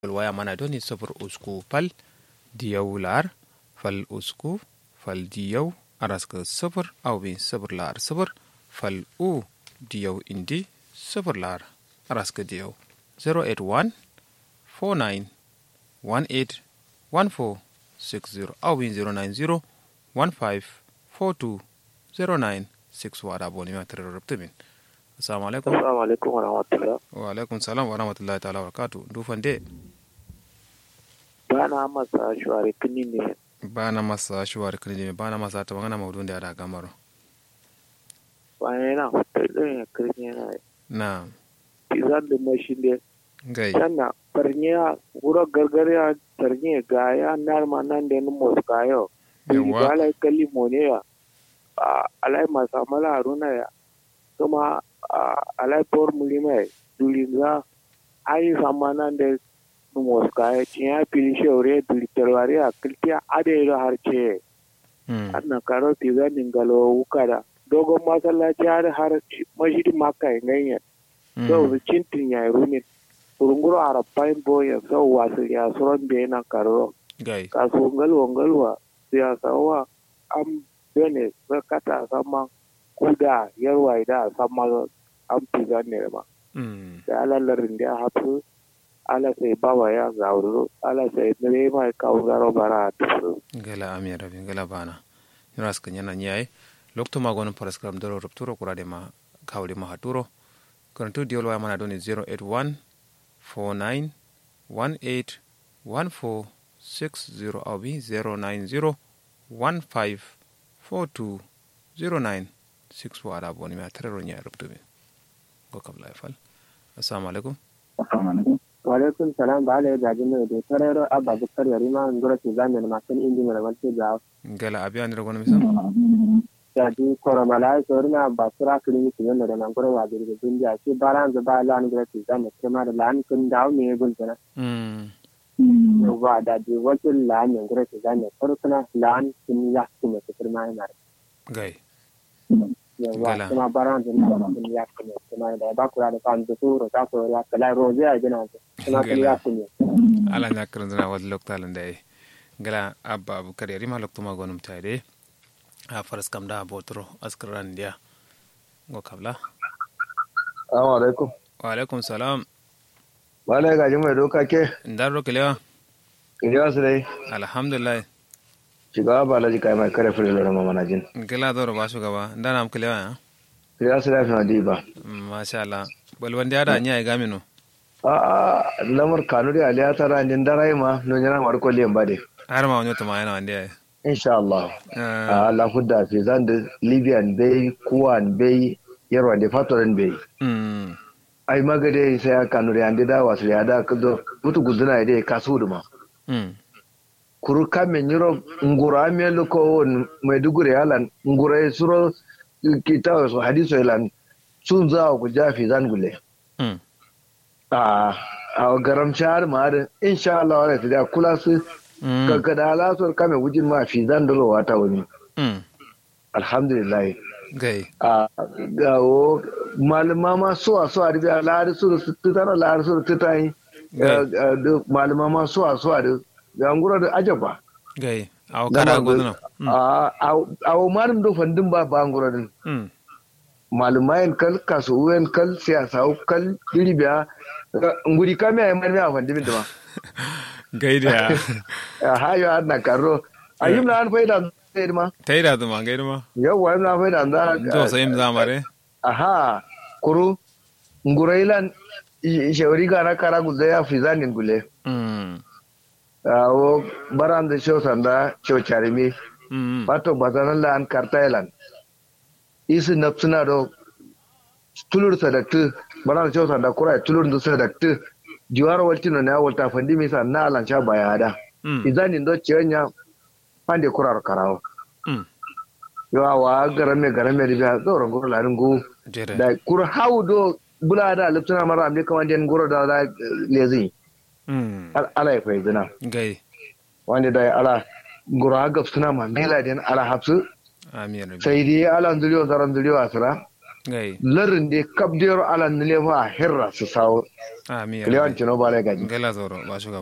waya mana doni sofur usku pal diyaw lar fal usku fal diyaw araska sofur awbin sofur lar sofur fal u diyaw indi sofur lar araska diyaw 081 49 18 14 60 awbin 090 15 42 09 6 wada boni ma tare rabtamin assalamu alaikum assalamu alaikum wa rahmatullah wa alaikum salam wa rahmatullahi ta'ala wa barakatuh dufan de ba na masa shuwari kini ne ba na masa shuwari kini ne ba na masa ta magana maudun da ya da gamaro bayan yana fitar da ya kirni yana na pizan da mashi ne gai sannan farniya wuro gargariya tarniya ga ya narma nan da ni mos kayo Yawwa. ba alai kalli mone ya a alai masa mala haruna ya kuma a alai por mulima ya dulinza ayi sama nan da ni mos kayo cinya fili shaure dulitarwari a kiltiya adairo har ce Mm. ana karo pizan dingalo wukada dogon masallaci har har mashidi maka inganya Mm. so cintin ya rumi urunguro arapain bo ya so wasu ya suron be na karo gai kasu ngalwa ngalwa ya sawa am bene kata sama kuda yarwa ida sama am pizan ne ma Mm. da alalarin da hafu ala sai bawa ya gauru ala sai ne mai kawo garo bara tufuru gala ami rabi gala bana yuras kan yana nyai lokto ma gonon paraskram doro rupturo kurade ma kawli ma haturo karantu diol wa mana doni 081 49 18 14 60 abi 090 15 42 09 6 wada boni ma tarero nyai ruptubi go kabla fal assalamu alaikum walaikum salam ba ala gaji mai da tarero abba bukar yari ma ngoro ti zamen ma sun indi mala walti ga gala abi anira gono misam ya di koro mala so rina ba sura kiri ni ti yanda da nan ngoro wa dirga dundi a ci baran za ba lan ngoro ti zamen kuma da lan kun dawo me gun tana mm wa da di wakin lan ngoro ti zamen farkuna lan kun ya kuma ti firma ina gai yawa Gala. kuma baran da nan kun ya kuma kuma da ba kula da kan da suro ta ko ya kala roje a gina kuma kun ya kuma ala ñakkarandina wadde loctal nde gala abba aboucar yarima loktuma gonum tayde ha faras kam da botoro askaran ndiya go kabla Assalamu alaikum. waaleykum salam Malai gaji mai doka ke, ndarro kelewa Iliya su dai, alhamdulillah shugaba ba laji kai mai kare fure lura mamana jin. gela doro ba shugaba ndanam kelewa ya Iliya su dai fi ba. masha Allah bal wande ada nya e gamino A a lamar kanu da aliya ta ranin darai ma no yana mar kolliyan ba dai. har ma wonyo tama yana wande ay Insha Allah. A Allah hudda fi zan da Libyan bai, Kuwan bai, Yarwa da Fatoran bai. mm Ai magade sai ya kanu da andi da wasu ya da kudo mutu guduna da kasu duma. mm Kuru kamen yiro ngura me luko mai dugure yalan ngura suro kita su hadiso yalan sun za ku jafi zan gule. mm a a garam shahar ma da insha Allah wala ta da kula su mm kankada alasar kame wujin ma fi zan dalo wata wani mm alhamdulillah gai a gawo malama ma so a so a ribiya lahari su su tutara lahari su tuta yi malama ma so a so a da gangura da ajaba gai aw kara godno a a o malum do fandin ba ba ngura din mm malumayen kal kasuwen kal siyasa kal ribiya nguri kame ay man a fandin da ma gai da hayo har na karo ayim na an faida zai ma tayda duma gai duma yawa na faida do da so im zamare aha kuru ngurailan shawari ga na kara gulda ya fi zanin gule mm awo baran da show sanda show charimi mm pato bazanan la an kartailan isi napsuna do tulur sadaktu baran da show sanda kura tulur da sadaktu jiwar waltino na walta fandi mi sa na alan sha bayada mm izanin do ciyanya pande kurar karawo mm yawa wa garame garame da biya zauren goro larin gu jere da kur hau do bula da liptuna mara amne kaman den goro da da lezi mm Al- ala ya fai zina gai wanda da ala goro ha gaf suna ma mela den ala hapsu amin rabbi sai dai ala nduriyo zaran nduriyo asira gai larin de kabdiyar ala nilefa herra su sawo a mi kilewan cino bale gaji gala zoro ba shuga